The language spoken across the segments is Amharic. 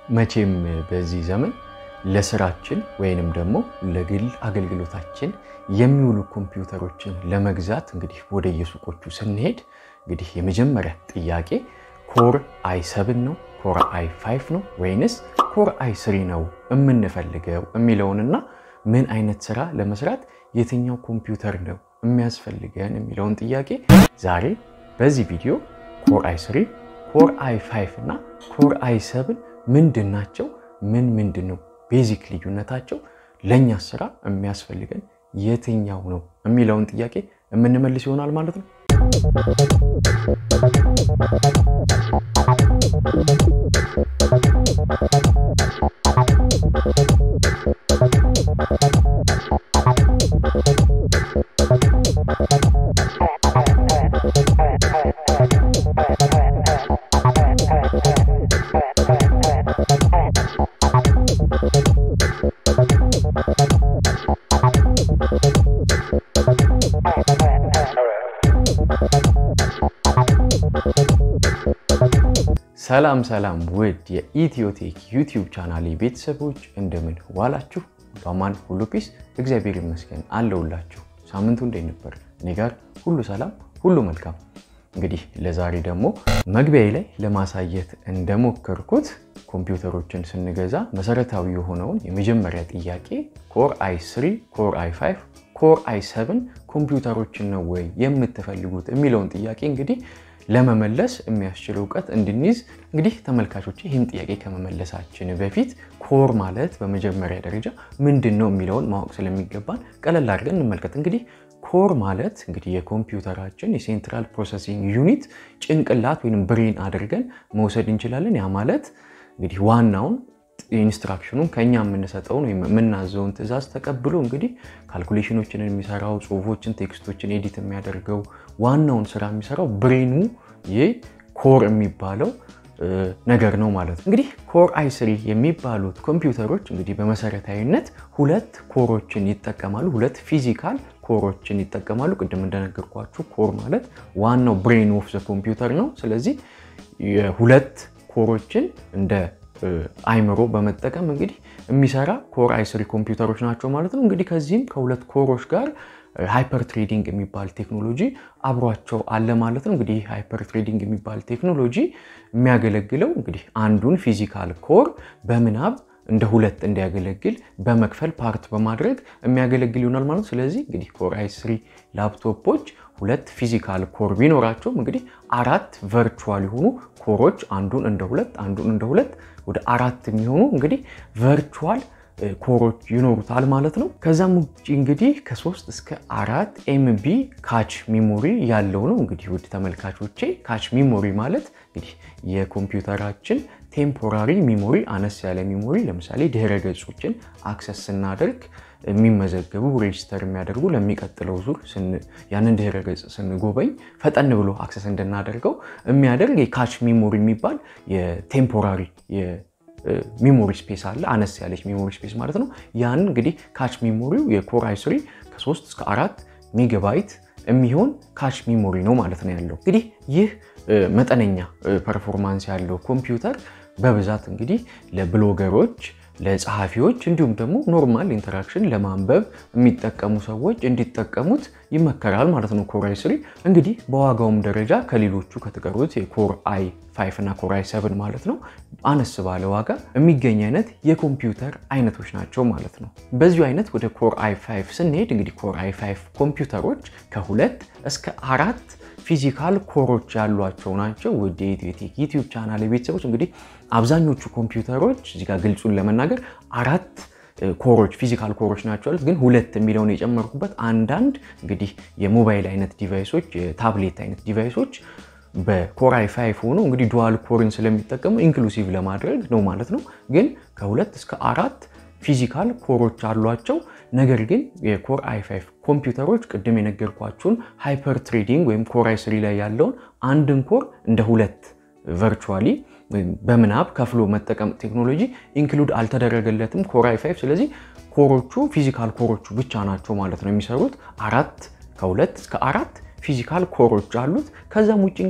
መቼም በዚህ ዘመን ለስራችን ወይንም ደግሞ ለግል አገልግሎታችን የሚውሉ ኮምፒውተሮችን ለመግዛት እንግዲህ ወደ የሱቆቹ ስንሄድ እንግዲህ የመጀመሪያ ጥያቄ ኮር አይ ሰብን ነው ኮር አይ ፋይቭ ነው ወይንስ ኮር አይ ስሪ ነው የምንፈልገው የሚለውንና ምን አይነት ስራ ለመስራት የትኛው ኮምፒውተር ነው የሚያስፈልገን የሚለውን ጥያቄ ዛሬ በዚህ ቪዲዮ ኮር አይ ስሪ ኮር አይ ፋይቭ እና ኮር አይ ሰብን ምንድን ናቸው? ምን ምንድን ነው ቤዚክ ልዩነታቸው? ለእኛ ስራ የሚያስፈልገን የትኛው ነው የሚለውን ጥያቄ የምንመልስ ይሆናል ማለት ነው። ሰላም ሰላም ውድ የኢትዮቴክ ዩቲዩብ ቻናል ቤተሰቦች እንደምን ዋላችሁ? በማን ሁሉ ፒስ እግዚአብሔር ይመስገን አለውላችሁ። ሳምንቱ እንዴት ነበር? እኔ ጋር ሁሉ ሰላም፣ ሁሉ መልካም። እንግዲህ ለዛሬ ደግሞ መግቢያዬ ላይ ለማሳየት እንደሞከርኩት ኮምፒውተሮችን ስንገዛ መሰረታዊ የሆነውን የመጀመሪያ ጥያቄ ኮር አይ ስሪ፣ ኮር አይ ፋይቭ፣ ኮር አይ ሰብን ኮምፒውተሮችን ነው ወይ የምትፈልጉት የሚለውን ጥያቄ እንግዲህ ለመመለስ የሚያስችል እውቀት እንድንይዝ እንግዲህ ተመልካቾች ይህን ጥያቄ ከመመለሳችን በፊት ኮር ማለት በመጀመሪያ ደረጃ ምንድን ነው የሚለውን ማወቅ ስለሚገባን ቀለል አድርገን እንመልከት። እንግዲህ ኮር ማለት እንግዲህ የኮምፒውተራችን የሴንትራል ፕሮሰሲንግ ዩኒት ጭንቅላት ወይም ብሬን አድርገን መውሰድ እንችላለን። ያ ማለት እንግዲህ ዋናውን ኢንስትራክሽኑን ከኛ የምንሰጠውን ወይም የምናዘውን ትዕዛዝ ተቀብሎ እንግዲህ ካልኩሌሽኖችን የሚሰራው ጽሁፎችን፣ ቴክስቶችን ኤዲት የሚያደርገው ዋናውን ስራ የሚሰራው ብሬኑ ይህ ኮር የሚባለው ነገር ነው ማለት ነው። እንግዲህ ኮር አይ ስሪ የሚባሉት ኮምፒውተሮች እንግዲህ በመሰረታዊነት ሁለት ኮሮችን ይጠቀማሉ። ሁለት ፊዚካል ኮሮችን ይጠቀማሉ። ቅድም እንደነገርኳችሁ ኮር ማለት ዋናው ብሬን ኦፍ ዘ ኮምፒውተር ነው። ስለዚህ የሁለት ኮሮችን እንደ አይምሮ በመጠቀም እንግዲህ የሚሰራ ኮር አይ ስሪ ኮምፒውተሮች ናቸው ማለት ነው። እንግዲህ ከዚህም ከሁለት ኮሮች ጋር ሃይፐር ትሬዲንግ የሚባል ቴክኖሎጂ አብሯቸው አለ ማለት ነው። እንግዲህ ሃይፐር ትሬዲንግ የሚባል ቴክኖሎጂ የሚያገለግለው እንግዲህ አንዱን ፊዚካል ኮር በምናብ እንደ ሁለት እንዲያገለግል በመክፈል ፓርት በማድረግ የሚያገለግል ይሆናል ማለት ነው። ስለዚህ እንግዲህ ኮር አይ ስሪ ላፕቶፖች ሁለት ፊዚካል ኮር ቢኖራቸውም እንግዲህ አራት ቨርቹዋል የሆኑ ኮሮች አንዱን እንደ ሁለት አንዱን እንደ ሁለት ወደ አራት የሚሆኑ እንግዲህ ቨርቹዋል ኮሮች ይኖሩታል ማለት ነው። ከዛም ውጭ እንግዲህ ከሶስት እስከ አራት ኤምቢ ካች ሚሞሪ ያለው ነው። እንግዲህ ውድ ተመልካቾቼ ካች ሚሞሪ ማለት እንግዲህ የኮምፒውተራችን ቴምፖራሪ ሚሞሪ አነስ ያለ ሚሞሪ ለምሳሌ ድህረ ገጾችን አክሰስ ስናደርግ የሚመዘገቡ ሬጅስተር የሚያደርጉ ለሚቀጥለው ዙር ያንን ድህረ ገጽ ስንጎበኝ ፈጠን ብሎ አክሰስ እንድናደርገው የሚያደርግ የካች ሚሞሪ የሚባል የቴምፖራሪ ሚሞሪ ስፔስ አለ። አነስ ያለች ሚሞሪ ስፔስ ማለት ነው። ያን እንግዲህ ካች ሚሞሪው የኮር አይ ስሪ ከ3 እስከ 4 ሜጋባይት የሚሆን ካች ሚሞሪ ነው ማለት ነው ያለው። እንግዲህ ይህ መጠነኛ ፐርፎርማንስ ያለው ኮምፒውተር በብዛት እንግዲህ ለብሎገሮች ለጸሐፊዎች እንዲሁም ደግሞ ኖርማል ኢንተራክሽን ለማንበብ የሚጠቀሙ ሰዎች እንዲጠቀሙት ይመከራል ማለት ነው። ኮር አይ ስሪ እንግዲህ በዋጋውም ደረጃ ከሌሎቹ ከተቀሩት የኮር አይ ፋይቭ እና ኮር አይ ሰብን ማለት ነው አነስ ባለ ዋጋ የሚገኝ አይነት የኮምፒውተር አይነቶች ናቸው ማለት ነው። በዚሁ አይነት ወደ ኮር አይ ፋይቭ ስንሄድ እንግዲህ ኮር አይ ፋይቭ ኮምፒውተሮች ከሁለት እስከ አራት ፊዚካል ኮሮች ያሏቸው ናቸው። ወደ ኢትዮቴክ ዩቲዩብ ቻናል ቤተሰቦች እንግዲህ አብዛኞቹ ኮምፒውተሮች እዚጋ ግልጹን ለመናገር አራት ኮሮች ፊዚካል ኮሮች ናቸው ያሉት፣ ግን ሁለት የሚለውን የጨመርኩበት አንዳንድ እንግዲህ የሞባይል አይነት ዲቫይሶች የታብሌት አይነት ዲቫይሶች በኮር አይ ፋይቭ ሆኖ እንግዲህ ዱዋል ኮርን ስለሚጠቀሙ ኢንክሉሲቭ ለማድረግ ነው ማለት ነው። ግን ከሁለት እስከ አራት ፊዚካል ኮሮች አሏቸው። ነገር ግን የኮር አይ ፋይቭ ኮምፒውተሮች ቅድም የነገርኳችሁን ሃይፐር ትሬዲንግ ወይም ኮር አይ ስሪ ላይ ያለውን አንድን ኮር እንደ ሁለት ቨርቹዋሊ በምናብ ከፍሎ መጠቀም ቴክኖሎጂ ኢንክሉድ አልተደረገለትም ኮር አይ ፋይቭ። ስለዚህ ኮሮቹ ፊዚካል ኮሮቹ ብቻ ናቸው ማለት ነው የሚሰሩት። አራት ከሁለት እስከ አራት ፊዚካል ኮሮች አሉት። ከዛም ውጭ እንግዲህ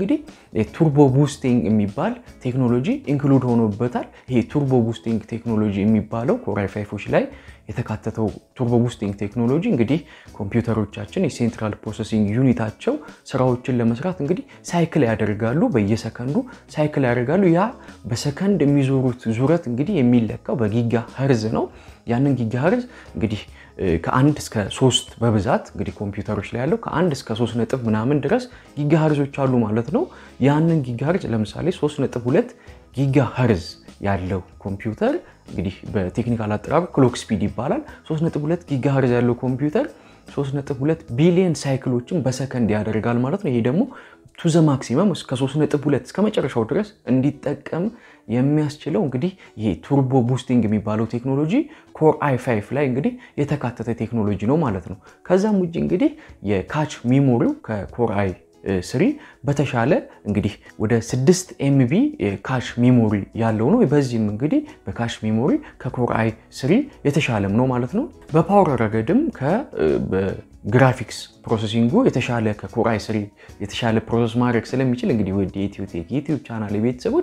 ቱርቦ ቡስቲንግ የሚባል ቴክኖሎጂ ኢንክሉድ ሆኖበታል። ይሄ ቱርቦ ቡስቲንግ ቴክኖሎጂ የሚባለው ኮር አይ ፋይፎች ላይ የተካተተው ቱርቦ ቡስቲንግ ቴክኖሎጂ እንግዲህ ኮምፒውተሮቻችን የሴንትራል ፕሮሰሲንግ ዩኒታቸው ስራዎችን ለመስራት እንግዲህ ሳይክል ያደርጋሉ። በየሰከንዱ ሳይክል ያደርጋሉ። ያ በሰከንድ የሚዞሩት ዙረት እንግዲህ የሚለካው በጊጋ ሀርዝ ነው። ያንን ጊጋ ሀርዝ እንግዲህ ከአንድ እስከ ሶስት በብዛት እንግዲህ ኮምፒውተሮች ላይ ያለው ከአንድ እስከ ሶስት ነጥብ ምናምን ድረስ ጊጋ ሀርዞች አሉ ማለት ነው። ያንን ጊጋ ሀርዝ ለምሳሌ ሶስት ነጥብ ሁለት ጊጋ ሀርዝ ያለው ኮምፒውተር እንግዲህ በቴክኒካል አጠራሩ ክሎክ ስፒድ ይባላል። 3.2 ጊጋ ሀርዝ ያለው ኮምፒውተር 3.2 ቢሊየን ሳይክሎችን በሰከንድ ያደርጋል ማለት ነው። ይሄ ደግሞ ቱ ዘ ማክሲመም እስከ 3.2 እስከ መጨረሻው ድረስ እንዲጠቀም የሚያስችለው እንግዲህ ይሄ ቱርቦ ቡስቲንግ የሚባለው ቴክኖሎጂ ኮር አይ ፋይቭ ላይ እንግዲህ የተካተተ ቴክኖሎጂ ነው ማለት ነው። ከዛም ውጭ እንግዲህ የካች ሚሞሪው ከኮር አይ ስሪ በተሻለ እንግዲህ ወደ 6 ኤምቢ ካሽ ሚሞሪ ያለው ነው። በዚህም እንግዲህ በካሽ ሚሞሪ ከኮር አይ ስሪ የተሻለም ነው ማለት ነው። በፓወር ረገድም ከግራፊክስ ፕሮሰሲንጉ የተሻለ ከኮር አይ ስሪ የተሻለ ፕሮሰስ ማድረግ ስለሚችል እንግዲህ ወደ ኢትዮቴክ ዩቲዩብ ቻናል ቤተሰቦች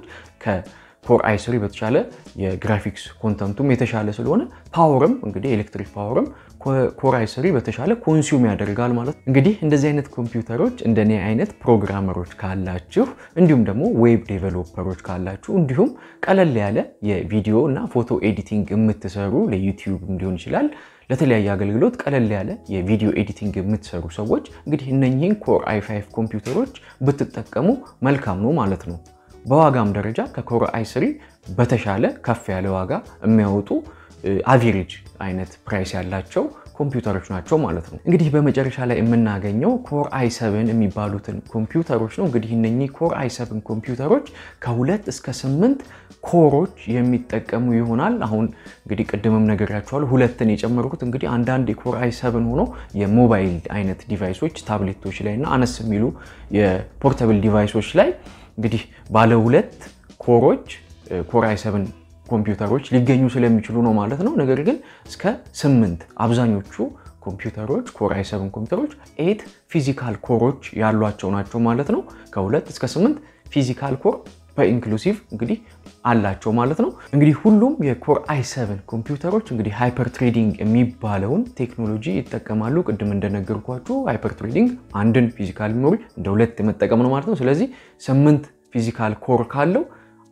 ኮር አይ ስሪ በተሻለ የግራፊክስ ኮንተንቱም የተሻለ ስለሆነ ፓወርም እንግዲህ ኤሌክትሪክ ፓወርም ኮር አይ ስሪ በተሻለ ኮንሱም ያደርጋል ማለት ነው። እንግዲህ እንደዚህ አይነት ኮምፒውተሮች እንደኔ አይነት ፕሮግራመሮች ካላችሁ እንዲሁም ደግሞ ዌብ ዴቨሎፐሮች ካላችሁ እንዲሁም ቀለል ያለ የቪዲዮ እና ፎቶ ኤዲቲንግ የምትሰሩ ለዩቲዩብ ሊሆን ይችላል ለተለያየ አገልግሎት ቀለል ያለ የቪዲዮ ኤዲቲንግ የምትሰሩ ሰዎች እንግዲህ እነኚህን ኮር አይ ፋይቭ ኮምፒውተሮች ብትጠቀሙ መልካም ነው ማለት ነው። በዋጋም ደረጃ ከኮር አይ ስሪ በተሻለ ከፍ ያለ ዋጋ የሚያወጡ አቬሬጅ አይነት ፕራይስ ያላቸው ኮምፒውተሮች ናቸው ማለት ነው። እንግዲህ በመጨረሻ ላይ የምናገኘው ኮር አይ ሰብን የሚባሉትን ኮምፒውተሮች ነው። እንግዲህ እነኚህ ኮር አይ ሰብን ኮምፒውተሮች ከሁለት እስከ ስምንት ኮሮች የሚጠቀሙ ይሆናል። አሁን እንግዲህ ቅድምም ነግሬያቸዋለሁ፣ ሁለትን የጨመርኩት እንግዲህ አንዳንድ የኮር አይ ሰብን ሆኖ የሞባይል አይነት ዲቫይሶች ታብሌቶች ላይ እና አነስ የሚሉ የፖርተብል ዲቫይሶች ላይ እንግዲህ ባለ ሁለት ኮሮች ኮር አይ ሰብን ኮምፒውተሮች ሊገኙ ስለሚችሉ ነው ማለት ነው። ነገር ግን እስከ ስምንት አብዛኞቹ ኮምፒውተሮች ኮር አይ ሰብን ኮምፒውተሮች ኤት ፊዚካል ኮሮች ያሏቸው ናቸው ማለት ነው። ከሁለት እስከ ስምንት ፊዚካል ኮር በኢንክሉሲቭ እንግዲህ አላቸው ማለት ነው። እንግዲህ ሁሉም የኮር አይ ሰብን ኮምፒውተሮች እንግዲህ ሃይፐር ትሬዲንግ የሚባለውን ቴክኖሎጂ ይጠቀማሉ። ቅድም እንደነገርኳችሁ ሃይፐር ትሬዲንግ አንድን ፊዚካል ሜሞሪ እንደ ሁለት የመጠቀም ነው ማለት ነው። ስለዚህ ስምንት ፊዚካል ኮር ካለው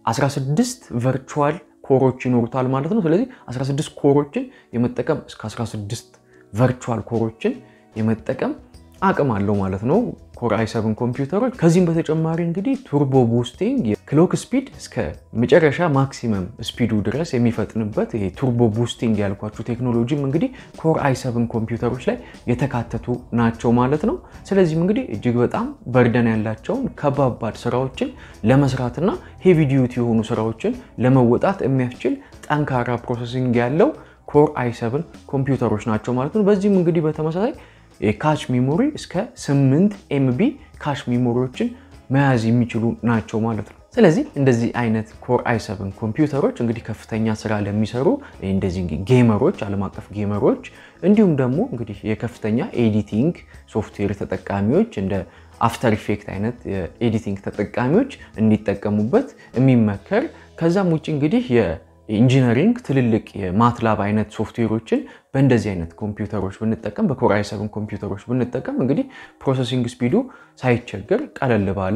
16 ቨርቹዋል ኮሮች ይኖሩታል ማለት ነው። ስለዚህ 16 ኮሮችን የመጠቀም እስከ 16 ቨርቹዋል ኮሮችን የመጠቀም አቅም አለው ማለት ነው ኮር አይ ሰብን ኮምፒውተሮች። ከዚህም በተጨማሪ እንግዲህ ቱርቦ ቡስቲንግ የክሎክ ስፒድ እስከ መጨረሻ ማክሲመም ስፒዱ ድረስ የሚፈጥንበት ይሄ ቱርቦ ቡስቲንግ ያልኳችሁ ቴክኖሎጂም እንግዲህ ኮር አይ ሰብን ኮምፒውተሮች ላይ የተካተቱ ናቸው ማለት ነው። ስለዚህም እንግዲህ እጅግ በጣም በርደን ያላቸውን ከባባድ ስራዎችን ለመስራትና ሄቪ ዲዩቲ የሆኑ ስራዎችን ለመወጣት የሚያስችል ጠንካራ ፕሮሰሲንግ ያለው ኮር አይ ሰብን ኮምፒውተሮች ናቸው ማለት ነው። በዚህም እንግዲህ በተመሳሳይ የካች ሚሞሪ እስከ 8 ኤምቢ ካች ሚሞሪዎችን መያዝ የሚችሉ ናቸው ማለት ነው። ስለዚህ እንደዚህ አይነት ኮር አይ ሰብን ኮምፒውተሮች እንግዲህ ከፍተኛ ስራ ለሚሰሩ እንደዚህ ጌመሮች፣ ዓለም አቀፍ ጌመሮች እንዲሁም ደግሞ እንግዲህ የከፍተኛ ኤዲቲንግ ሶፍትዌር ተጠቃሚዎች እንደ አፍተር ኢፌክት አይነት የኤዲቲንግ ተጠቃሚዎች እንዲጠቀሙበት የሚመከር ከዛም ውጭ እንግዲህ ኢንጂነሪንግ ትልልቅ የማትላብ አይነት ሶፍትዌሮችን በእንደዚህ አይነት ኮምፒውተሮች ብንጠቀም በኮር አይ ሰብን ኮምፒውተሮች ብንጠቀም እንግዲህ ፕሮሰሲንግ ስፒዱ ሳይቸገር ቀለል ባለ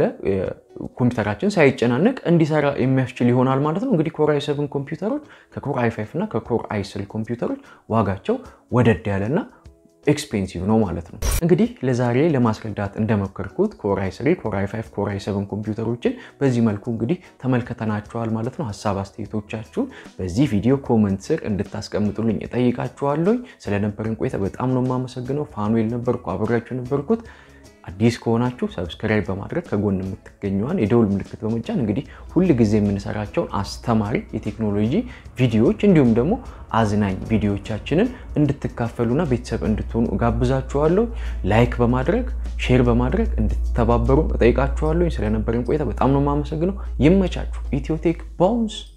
ኮምፒውተራችን ሳይጨናነቅ እንዲሰራ የሚያስችል ይሆናል ማለት ነው። እንግዲህ ኮር አይ ሰብን ኮምፒውተሮች ከኮር አይ ፋይቭ እና ከኮር አይ ስሪ ኮምፒውተሮች ዋጋቸው ወደድ ያለና ኤክስፔንሲቭ ነው ማለት ነው። እንግዲህ ለዛሬ ለማስረዳት እንደሞከርኩት ኮር አይ ስሪ፣ ኮር አይ ፋይቭ፣ ኮር አይ ሰብን ኮምፒውተሮችን በዚህ መልኩ እንግዲህ ተመልከተናቸዋል ማለት ነው። ሀሳብ አስተያየቶቻችሁን በዚህ ቪዲዮ ኮመንት ስር እንድታስቀምጡልኝ እጠይቃችኋለሁኝ። ስለነበረን ቆይታ በጣም ነው የማመሰግነው። ፋኑኤል ነበርኩ፣ አብሬያችሁ ነበርኩት። አዲስ ከሆናችሁ ሰብስክራይብ በማድረግ ከጎን የምትገኘዋን የደውል ምልክት በመጫን እንግዲህ ሁል ጊዜ የምንሰራቸውን አስተማሪ የቴክኖሎጂ ቪዲዮዎች እንዲሁም ደግሞ አዝናኝ ቪዲዮዎቻችንን እንድትካፈሉና ቤተሰብ እንድትሆኑ እጋብዛችኋለሁ። ላይክ በማድረግ ሼር በማድረግ እንድትተባበሩ እጠይቃችኋለሁ። ስለነበረን ቆይታ በጣም ነው የማመሰግነው። ይመቻችሁ። ኢትዮቴክ ባውንስ